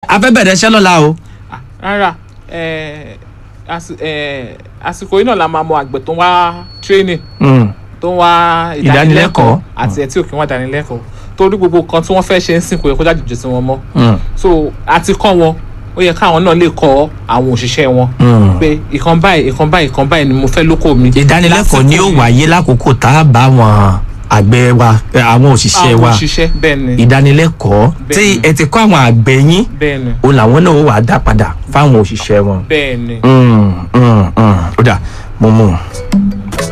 a fẹ́ bẹ̀rẹ̀ iṣẹ́ lọ́la o. Ah, rárá eh, àsì- eh, àsìkò yìí náà la máa mọ àgbẹ̀ tó ń wá training Mm. tó ń wá Ìdánilẹ́kọ̀ọ́. ìdánilẹ́kọ̀ọ́ àti ẹ̀ tí ò kí ń wá ìdánilẹ́kọ̀ọ́ torí gbogbo kan tí wọ́n fẹ́ ṣe ń sìn kò yẹ kó jáde sí wọn mọ́ Mm. so àti kọ́ wọn ó yẹ káwọn náà lè kọ́ àwọn òṣìṣẹ́ wọn Mm. pé ìkan báyìí ìkan báyìí ìkan báyìí ni mo fẹ́ lóko mi. ìdánilẹ́kọ̀ọ́ ni ó Lásìkò yìí. wáyé lákòókò tá a bá àwọn àgbẹ̀ wa ẹ, àwọn òṣìṣẹ́ àwọn wa òṣìṣẹ́ bẹ́ẹ̀ ni ìdánilẹ́kọ̀ọ́ tí Bẹ́ẹ̀ni. ẹ ti kọ́ àwọn àgbẹ̀ yín bẹ́ẹ̀ ni o làwọn náà ó wà á dá padà fáwọn òṣìṣẹ́ wọn. bẹ́ẹ̀ ni. Mm, mm, mm. ó dà mo mú un.